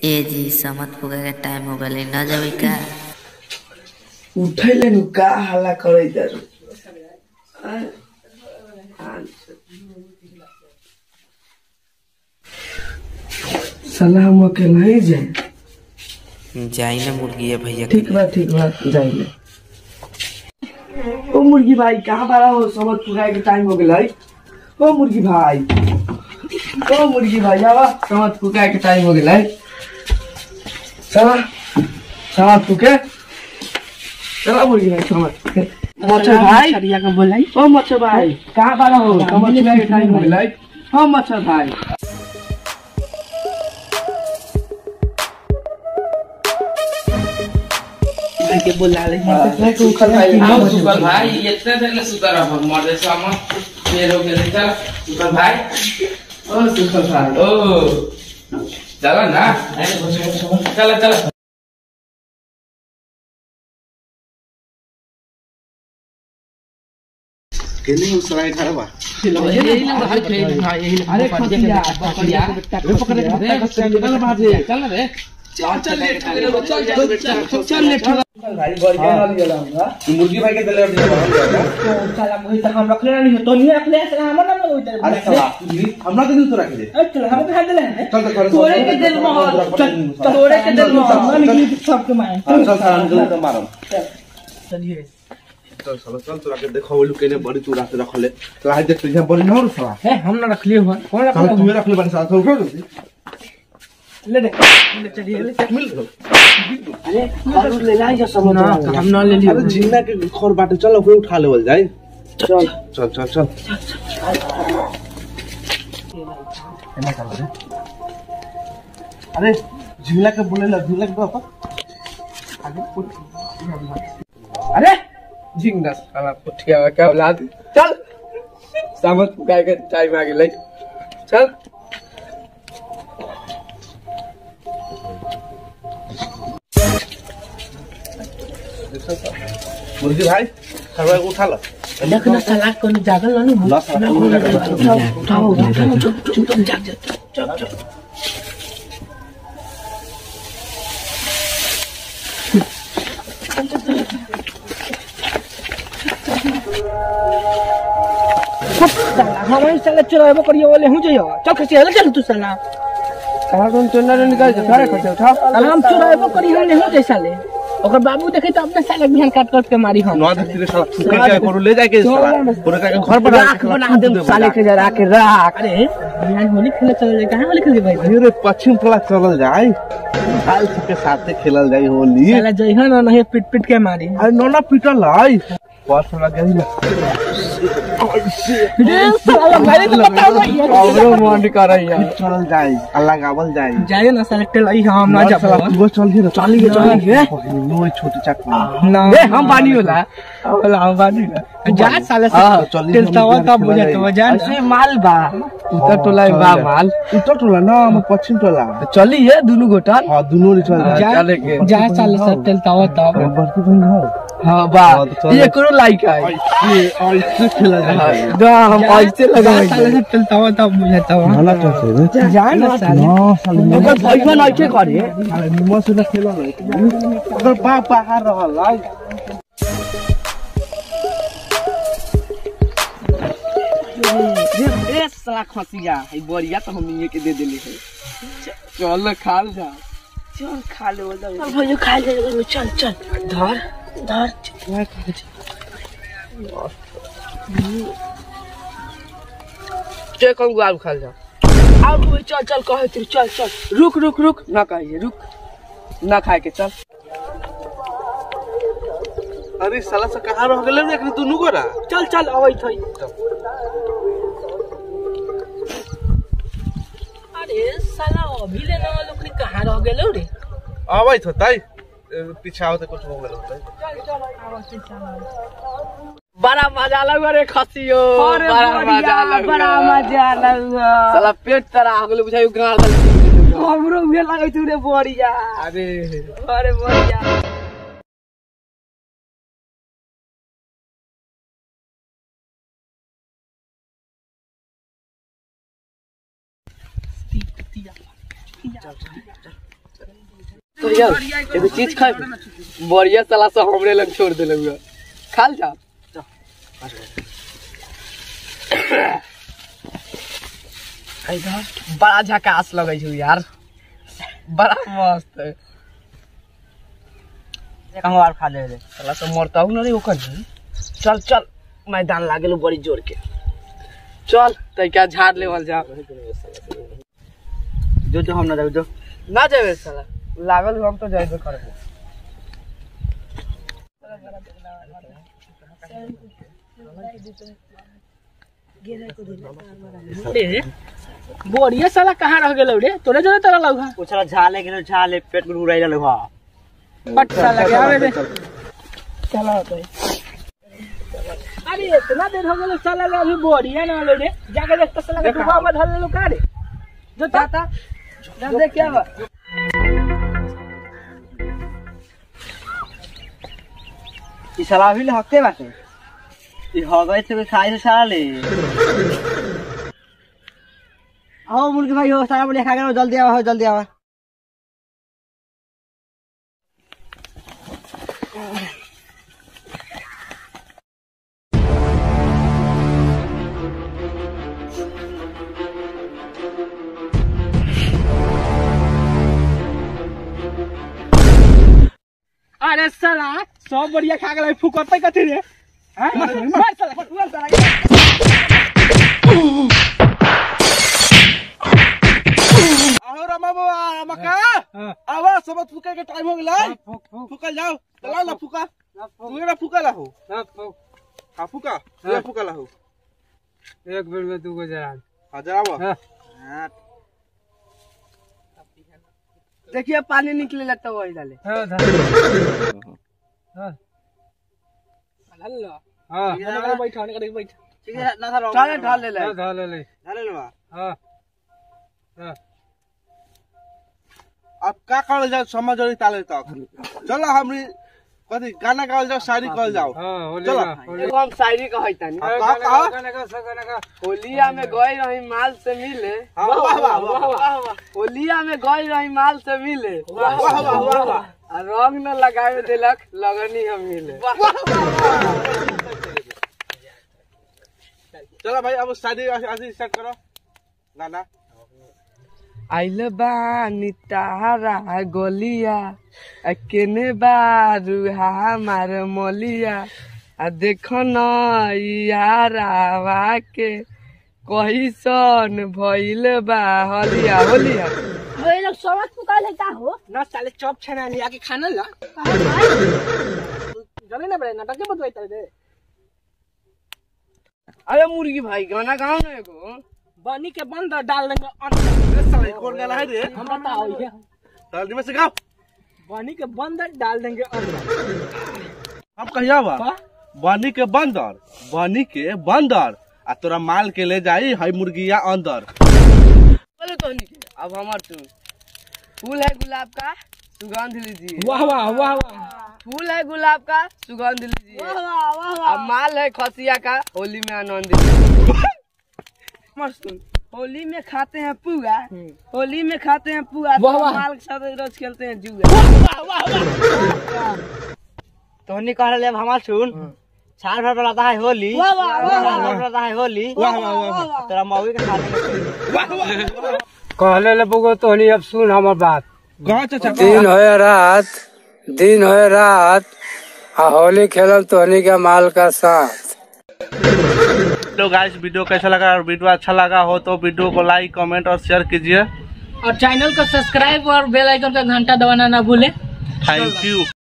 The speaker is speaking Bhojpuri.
ए जी समत पुगे के टाइम हो गइल न जाबे का उठैले नु का हल्ला करे इधर साला हम अकेला ही जाए जाई ना मुर्गी है भैया ठीक बा ठीक बा जाइले ओ मुर्गी भाई कहाँ बारा हो समझ पुगाए के टाइम हो गेल है ओ मुर्गी भाई ओ मुर्गी भाई आवा समझ पुगाए के टाइम हो गेल है चला समझ पुके चला मुर्गी भाई समझ पुके मच्छर भाई का बोलाई ओ मच्छर भाई कहाँ बारा हो समझ पुगाए के टाइम हो गेल है ओ मच्छर भाई के बोला ले हम सुपर भाई इतने देर ले सुतर रहो मर्दे से हम देर हो गए चल सुपर भाई ओ सुपर भाई ओ चला ना चला चला अरे खटिया खटिया रे पकड़ रे चल बाजे चल रे चल चल लेट चल चल चल लेट भाई बढ़िया वाली जला हम मुर्गी भाई के दिले साला मोहि त हम रखले नहीं तो नहीं रखले साला हमर नाम होई त अरे साला हमरा के दिल तो रख दे चल हम खा देले हैं चल तो कर तोड़े के दिल में चल तोड़े के दिल में मान की सबके मारे चल चल साला दिल तो मारम चलिए चल साला चल तोरा के देखो वो केने बड़ी तू रात रखले तो आज देख तुझे बड़ी न हो साला है हम ना रखले हुआ कौन साला रखले तू रखले बड़ी साला तो उठो जल्दी ले दे ले चलिए ले मिल गयो अरे ले जाए जो समझ ना हम ना ले अरे लियो झींगा के खोर बाटे चल ओकरे उठा लेवल जाए चल चल चल चल एना कर रे अरे झींगा के बोले ला झींगा के बापा आगे पुट अरे झिंगा साला पुठिया का औलाद चल सामत पुकाए के टाइम आ गेलै चल मुर्गी भाई खरवा के उठा ला देख ना साला कोन जागल नहीं ला साला उठाओ उठाओ चुप चुप जाग जा चुप चुप हमारे साला चुराबो करियो वाले हूं जइयो चल खसी हल चल तू साला साला तुम चुना रे निकाल जा सारे खसे उठा साला हम चुराबो करियो वाले हूं जइसा ले ओकर बाबू देखे तो अपने साला बिहान काट काट के मारी हम नौ धरती रे साला फूके के करू ले जाके साला पूरा का घर पर राख बना दे साले के जरा के राख अरे बिहान होली खेले चल जाए कहां होली खेले भाई अरे पश्चिम टोला चलल जाए काल के साथे खेलल जाए होली साला जइहा ना नहीं पिट पिट के मारी अरे नोना पीटल आई पास लग गई ना रे साला भाई तो बताओ ना अबरो मन कर यार चलल जाए अल्लाह गावल जाए जाए ना साला टेल आई हम ना साला जाब तू चल ही चल ही चल ही नो छोटी चक्का ना ए हम पानी होला होला हम पानी जा साला हाँ, चल ही टेल हम तवा इधर का खेला बुझा जाए। तो जा ऐसे माल बा उतर टोला बा माल उत्तर टोला ना हम पश्चिम टोला चली है दोनों गोटा हाँ दोनों रे चल जा जा साला सब टेल तवा तब बड़की बहन हो हां बा हाँ, तो चल। ये करो लाइक है ऐसे ऐसे खेला जाए दा हम ऐसे लगा साला सब टेल तवा तब बुझा तवा भला चल से जा ना साला ना साले ओकर भइबा नहीं के करे अरे निमन से ना खेला ना अगर बाप बाहर रहल आई ए साला खसिया है बरिया तो हम ये के दे देले है चल खा जा चल खा ले चल भैया खा ले चल चल धर धर चल कल गुआब खा जा अब वो चल चल कहे तेरे चल चल रुक रुक रुक ना कहिए रुक ना खाए के चल अरे साला से कहाँ रह गेले रे एकरी दुनू गोरा चल चल अबै थई अरे साला अभी ले ना लोग कहाँ रह गेलो रे आबै थो तै पीछा होते कुछ हो गेल होतै चल चल आवत चल बड़ा मजा लगा रे खसियो अरे बड़ा बढ़िया, मजा लगा बड़ा मजा लगा साला पेट तरा हो गेलो बुझाइ गाल हमरो उहे लागै छै रे बढ़िया अरे अरे बढ़िया एगो चीज खाए बढ़िया साला से हमरे लग छोड़ देले हुआ खाल जा इधर बड़ा झकास लगे छै यार बड़ा मस्त है कहूँ और खा ले रे साला से मरता हूँ ना रे ओकर चल चल मैदान लागल बड़ी जोर के चल तैका झाड़ लेवल जा जो जो हम ना जाओ जो ना जाबे साला लागल हूँ हम तो जाबे करबो रे बढ़िया साला कहाँ रह गेलो रे तोरे जरे तरह लौहा उछला झाले के झाले पेट में उड़ाई रहल हुआ बट साला के आवे रे चला होता है अरे इतना देर हो गेलो साला रे अभी बढ़िया ना लो रे जाके देख तो साला के डूबा में धल लो का रे जो ताता जब देख क्या बा ई साला भी हकते बाटे ई हो गए थे खाई से साला ले आओ मुर्गी भाई हो सारा बढ़िया खा गए जल्दी आवा हो जल्दी आवा अरे साला सब बढ़िया खा गेलै फुकते कथी रे हैं मार साला मार साला आओ रमा बाबा रमा का आवा सब फुके के टाइम हो गेलै फुकल जाओ चला ना फुका तू ना फुका ला हो हां फुका ये फुका ला हो एक बेर में दू गो जरा हां जरा आवा देखिए पानी निकले लगता है वही डाले हां हां हल्ला हां हां बैठा ने बैठा ठीक है ना था चले ढाल ले ले ढाल ले झाले लेवा हां हां अब का करल जाओ समझ और ताले तक चलो हमरी कथी गाना गावल जाओ शायरी कहल जाओ हां होली चलो। एगो हम शायरी कहै तानी हाँ, कहा, कहा? होलिया में गई रही माल से मिले हाँ, वाह, वाह, वाह, वाह, होलिया में गई रही माल से मिले वाह, वाह, वाह, वाह, वाह। आ रंग न लगावे देलक लगनी हम मिले चलो भाई अब शादी ऐसे स्टार्ट करो गाना आइल बानी तारा गोलिया आ केने बारू हमार मोलिया आ देखो न यारावा के कहिसन भइल बा हलिया होलिया ये लोग समझ पुकार है का हो ना साले चॉप छना लिया के खाना ला कहा भाई जले ना बड़े नाटक के बतवाई तारे अरे मुर्गी भाई गाना गाओ ना एगो बनी के बंद डाल देंगे अंदर साला कौन गाना है रे हम बताओ ये जल्दी में से गाओ बनी के बंद डाल देंगे अंदर हम कहिया बा का? बनी के बंदर बनी के बंदर आ तोरा माल के ले जाई हई मुर्गिया अंदर बोलो तो नहीं अब हमार तू फूल है गुलाब का सुगंध लीजिए वाह वाह वाह वाह फूल है गुलाब का सुगंध लीजिए वाह वाह वाह वाह अब माल है खसिया का होली में आनंद लीजिए मस्त सुन। होली में खाते हैं पुआ होली में खाते हैं पुआ तो वाह, वाह। माल के साथ रोज खेलते हैं जुआ तोहनी कह रहे हमार सुन साल भर बनाता है होली वाह, वाह, वाह, साल वाह। भर बनाता है होली वाह वाह वाह वाह तेरा मौगी के साथ कहले ले बुगो तो नहीं अब सुन हमर बात गाँव चाचा दिन है रात दिन है रात आ होली खेलम तोहनी के माल का साथ तो गाइस वीडियो कैसा लगा और वीडियो अच्छा लगा हो तो वीडियो को लाइक कमेंट और शेयर कीजिए और चैनल को सब्सक्राइब और बेल आइकन का घंटा दबाना ना भूले थैंक यू